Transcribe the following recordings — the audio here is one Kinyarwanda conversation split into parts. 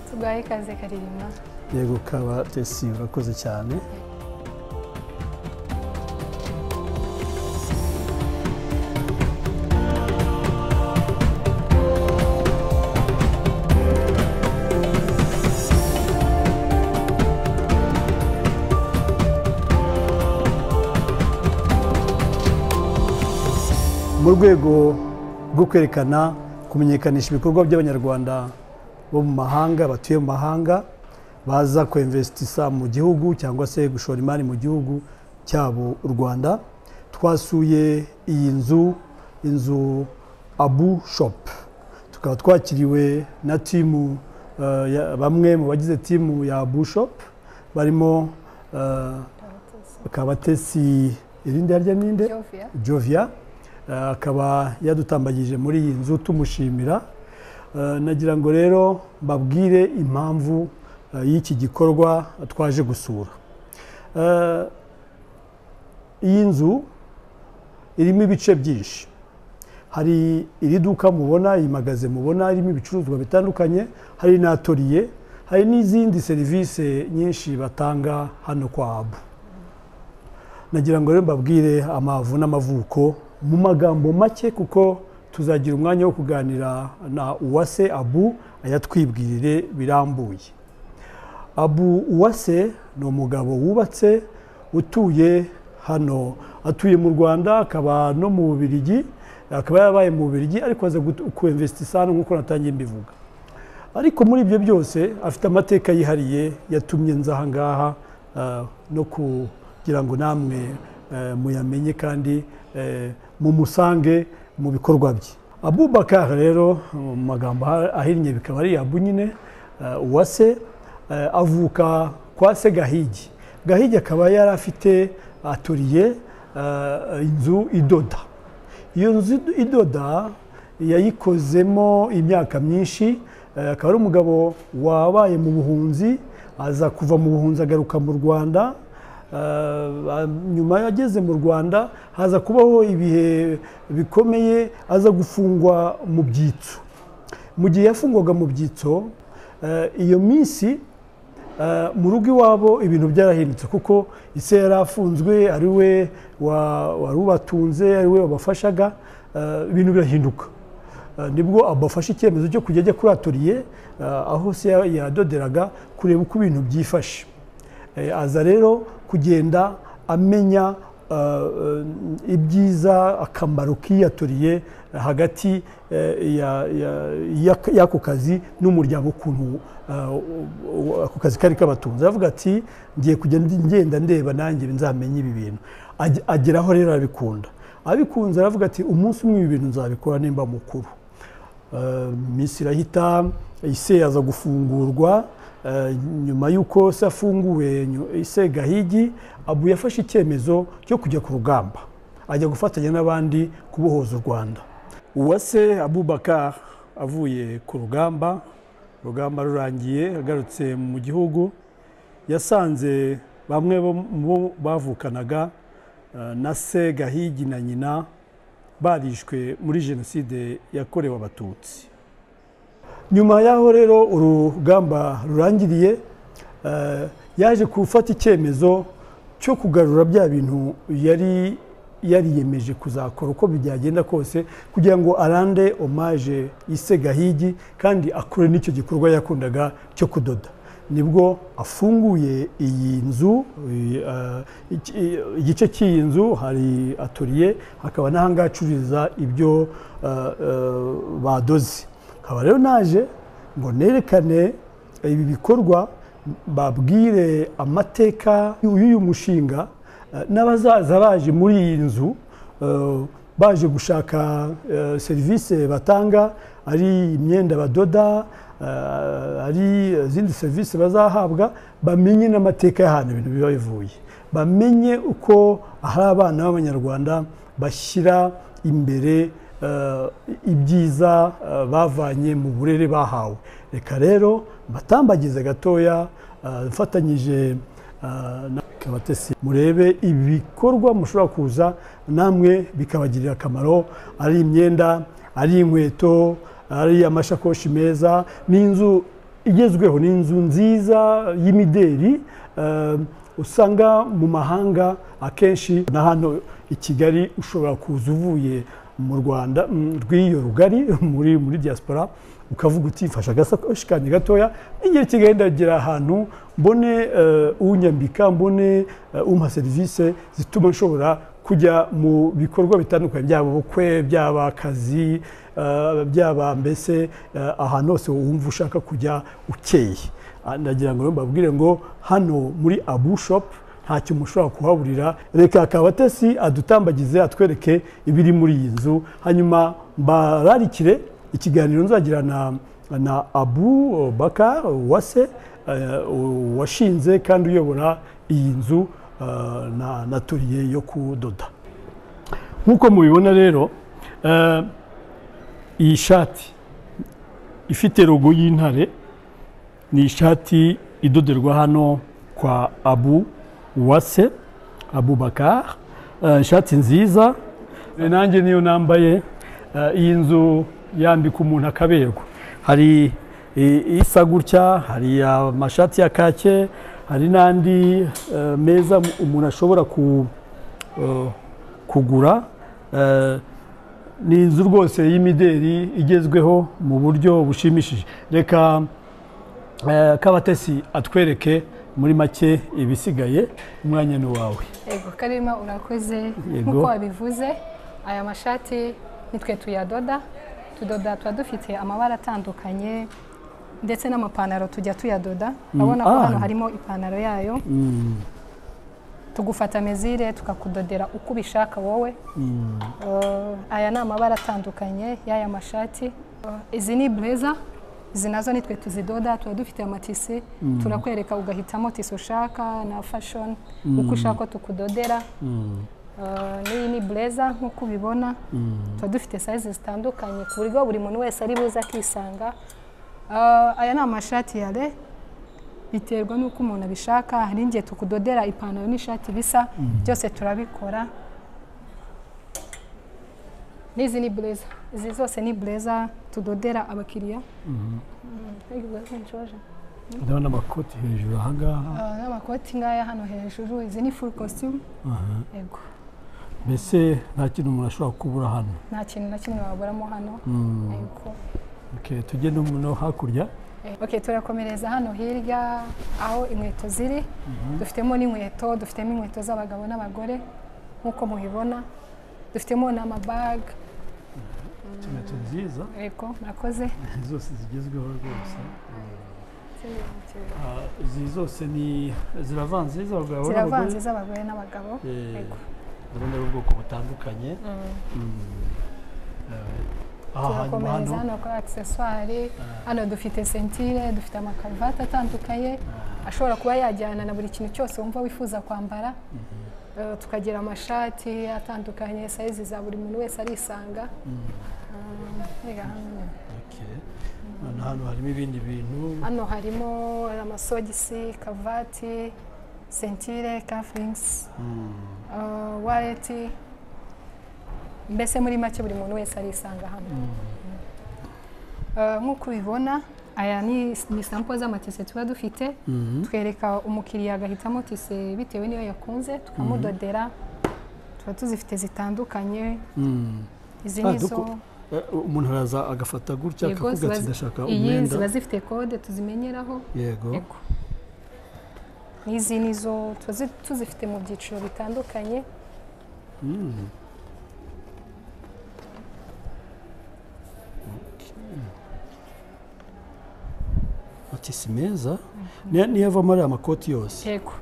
Mubahe ikaze Karirima yego ukaba desi urakoze cyane mu rwego rwo kwerekana kumenyekanisha ibikorwa by'abanyarwanda bo mu mahanga batuye mu mahanga baza kuinvestisa mu gihugu cyangwa se gushora imari mu gihugu cyabo u rwanda twasuye iyi nzu inzu abu shop tukaba twakiriwe na timu eh, ya- bamwe mu bagize timu ya abu shop barimo eh, kabatesi irindi yarya ninde Jovia jovia eh, akaba yadutambagije muri iyi nzu tumushimira Eh, nagira ngo rero mbabwire impamvu eh, y'iki gikorwa twaje gusura Eh, iyi nzu irimo ibice byinshi hari iri duka mubona iyi magaze mubona irimo ibicuruzwa bitandukanye hari n'atoriye hari n'izindi serivisi nyinshi batanga hano kwa abu nagira ngo rero mbabwire amavu n'amavuko mu magambo make kuko tuzagira umwanya wo kuganira na uwase abu ayatwibwirire birambuye abu uwase ni umugabo wubatse utuye hano atuye mu rwanda akaba no mu bubirigi akaba yarabaye mu bubirigi ariko aza kuinvestisa hano nk'uko natangiye mbivuga ariko muri ibyo byose afite amateka yihariye yatumye nza aha ngaha eh, no kugira ngo namwe eh, muyamenye kandi eh, mumusange mu bikorwa bye abubakar rero mu magambo aha- ahinnye bikaba ari abu nyine eh, uwase eh, avuka kwa se gahigi gahigi akaba yari afite atoriye eh, inzu idoda iyo nzu idoda yayikozemo imyaka myinshi eh, akaba ari umugabo wabaye mu buhunzi aza kuva mu buhunzi agaruka mu rwanda Eh, nyuma yageze mu rwanda haza kubaho ibihe bikomeye aza gufungwa mu byitso mu gihe yafungwaga mu byitso eh, iyo minsi eh, mu rugo iwabo ibintu byarahindutse kuko ise yari afunzwe ari we wa- wari ubatunze ari we wabafashaga eh, ibintu birahinduka Eh, nibwo abafashe icyemezo cyo kujya ajya kuri atoriye eh, aho se ya- yadoderaga kureba uko ibintu byifashe Eh, aza rero kugenda amenya eh, eh, ibyiza akamaro k'iyatoriye hagati eh, ya- ya- ya- y'ako kazi n'umuryango ukuntu eh, u- u- ako kazi kari kabatunze aravuga ati ngiye kujya ndi- ngenda ndeba nanjye nzamenya ibi bintu Age- ageraho rero arabikunda abikunze aravuga ati umunsi umwe ibi bintu nzabikora nimba mukuru Eh, minsi irahita ise aza gufungurwa eh, nyuma y'uko se afunguwe nyu- ise gahigi abu yafashe icyemezo cyo kujya ku rugamba ajya gufatanya n'abandi kubohoza u rwanda uwase abubakar avuye ku rugamba urugamba rurangiye agarutse mu gihugu yasanze bamwe bo mu bavukanaga eh, na se gahigi na nyina barishwe muri jenoside yakorewe abatutsi nyuma y'aho rero urugamba rurangiriye eh, yaje gufata icyemezo cyo kugarura bya bintu yari yariyemeje kuzakora uko byagenda kose kugira ngo arande omaje ise gahigi kandi akore n'icyo gikorwa yakundaga cyo kudoda nibwo afunguye iyi nzu iyi, eh, iki- i- igice cy'iyi nzu hari atoriye hakaba n'aha ngaha acururiza ibyo eh, eh, badoze nkaba rero naje ngo nerekane ibi bikorwa babwire amateka y'uyu mushinga eh, n'abazaza baje muri iyi nzu eh, baje gushaka eh, serivisi batanga ari imyenda badoda eh, ari izindi serivisi bazahabwa bamenye n'amateka y'ahantu ibintu biba bivuye bamenye uko ahari abana b'abanyarwanda bashyira imbere eh, ibyiza eh, bavanye mu burere bahawe reka rero mbatambagize gatoya eh, mfatanyije eh, na kabatesi murebe ibikorwa mushobora kuza namwe bikabagirira akamaro ari imyenda ari inkweto ari amashakoshi meza n'inzu igezweho ni inzu nziza y'imideri eh, usanga mu mahanga akenshi na hano i kigali ushobora kuza uvuye mu rwanda mm, rw'iyo rugari muri muri diaspora ukavuga uti mfashe agasakoshi kanjye gatoya n'igihe kigali ndagera ahantu mbone eh, unyambika mbone eh, umpa serivisi zituma nshobora kujya mu bikorwa bitandukanye byaba ubukwe byaba akazi eh, byaba mbese eh, ahantu hose wumva ushaka kujya ukeye Ah, ndagira ngo mbabwire ngo hano muri abu shopu nta kintu mushobora kuhaburira reka kabatesi adutambagize atwereke ibiri muri iyi nzu hanyuma mbararikire ikiganiro nzagira na, na abu baka wase eh, washinze kandi uyobora iyi nzu eh, na, na toriye yo kudoda nk'uko mubibona rero eh, iyi shati ifite rogo y'intare ni ishati idoderwa hano kwa abu wase abubakar Eh, ishati nziza Eh, nanjye niyo nambaye Eh, iyi nzu yambika umuntu akaberwa hari i- isa gutya hari amashati ya kake hari n'andi eh, meza umuntu ashobora ku, eh, kugura Eh, ni inzu rwose y'imideri igezweho mu buryo bushimishije reka Eh, kabatesi atwereke muri make ibisigaye umwanya ni wawe yego karima urakoze Yego. nk'uko wabivuze aya mashati nitwe tuyadoda tudoda tuba dufite amabara atandukanye ndetse n'amapantaro tujya tuyadoda urabona ko ah. hano harimo ipantaro yayo tugufata mezire tukakudodera uko ubishaka wowe Eh, aya ni amabara atandukanye y'aya mashati Eh, izi ni bureza izi nazo nitwe tuzidoda tuba dufite amatisi turakwereka ugahitamo tisi ushaka na fashoni uko ushaka ko tukudodera Eh, n'iyi ni bureza nk'uko ubibona tuba dufite sayizi zitandukanye ku buryo buri muntu wese ari buze akisanga Eh, aya ni amashati ya re biterwa n'uko umuntu abishaka hari igihe tukudodera ipantaro n'ishati bisa byose turabikora n'izi ni bureza izi zose ni bureza tudodera abakiriya ndabona amakoti hejuru ahangaha Ah, n'amakoti ngaya hano hejuru izi ni full costume yego mbese nta kintu umuntu ashobora kubura hano nta kintu na kimwe waburamo hano yego Okay, tujye no mu- no hakurya Ok, turakomereza hano hirya aho inkweto ziri dufitemo n'inkweto dufitemo inkweto z'abagabo n'abagore nk'uko mubibona dufitemo n'amabaga inkweto nziza yego murakoze zose zigezweho rwose Ah, izi zose ni ziravanze iz'abagabo ziravanze n'abagore iz'abagore n'abagabo Eh, Yego. ndabona ari ubwoko butandukanye Eh, aha hanyuma turakomereza hano hano kuri accessoire hano dufite sentire dufite amakaruvati atandukanye ashobora kuba yajyana na buri kintu cyose wumva wifuza kwambara Eh, tukagira amashati atandukanye sayizi za buri muntu wese arisanga Eh, rega hano. Okay. Hano- hano harimo ibindi bintu hano harimo amasogisi karuvati sentire kafuringisi wareti mbese muri make buri muntu wese arisanga hano Eh, nk'uko ubibona aya ni ni sampo z'amatise tuba dufite twereka umukiriya agahitamo tise bitewe n'iyo yakunze tukamudodera tuba tuzifite zitandukanye izi Ah, ni zo duko- Eh, umuntu araza agafata gutya yego akavuga ziba ati zi- ndashaka iyi umwenda ziba zifite kode tuzimenyeraho yego Yego. N'izi ni zo tuba zi- tuzifite mu byiciro bitandukanye ati si meza Ni- niyo avamo ari amakoti yose yego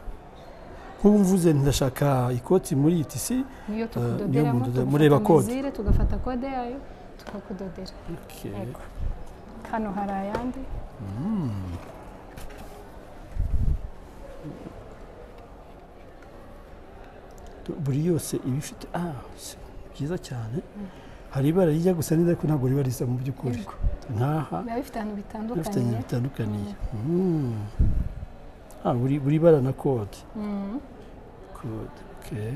nk'ubu mvuze nti ndashaka ikoti muri iyi tisi niyo niyo tukudoderamo mudode- mureba tugafata kode. mizire tugafata kode yayo tukakudodera yego hano hari ayandi buri yose iba ifite ah si byiza cyane hari ibara rijya gusa neza ariko ntabwo riba risa mu by'ukuri Yego. nk'aha biba bifite ahantu bitandukanye bifitanye bitandukaniye Mm. Ah, buri buri bara na kode Mm. kode okay.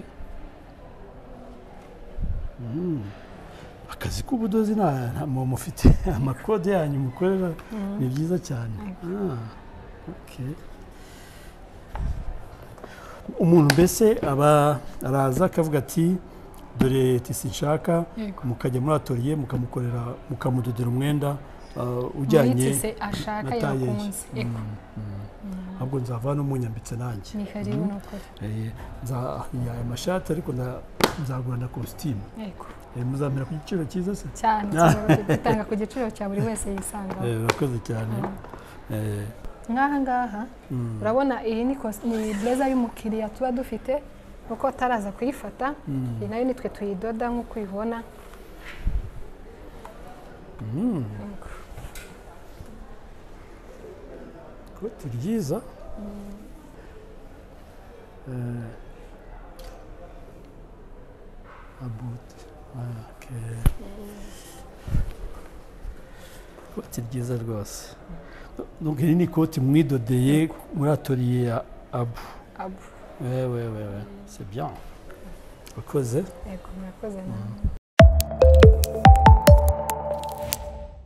akazi k'ubudozi nta muntu ufite amakode yanyu mukorera ni byiza cyane Ah, okay. umuntu mbese aba araza akavuga ati dore tisi nshaka Yego. mukajya muri atoriye mukamukorera mukamudodera umwenda ah, muri ujyanye tise ashaka na tayeyi. yakunze Eko, ahubwo nzava n'umunyambitse nanjye ni karibu nukuri Eh, nza- aya mashati ariko nda- nzagura na kositimu Eko, Eh, muzamera ku giciro cyiza se cyane cyane gutanga ku giciro cya buri wese Eh, yisangamo urakoze cyane Eh, nk'aha ngaha mm, urabona iyi ni kos- ni bureza y'umukiriya tuba dufite kuko ataraza kuyifata mm. iyi nayo nitwe tuyidoda nk'uko uyibona Eko. ikoti ryiza Eh, abuti Ah, okay. ikoti ryiza rwose Donc, iri ni ikoti mwidodeye muri atoriye ya abu abu Ouais, ouais, ouais, ouais. C'est bien. Cause. Eko, murakoze namwe.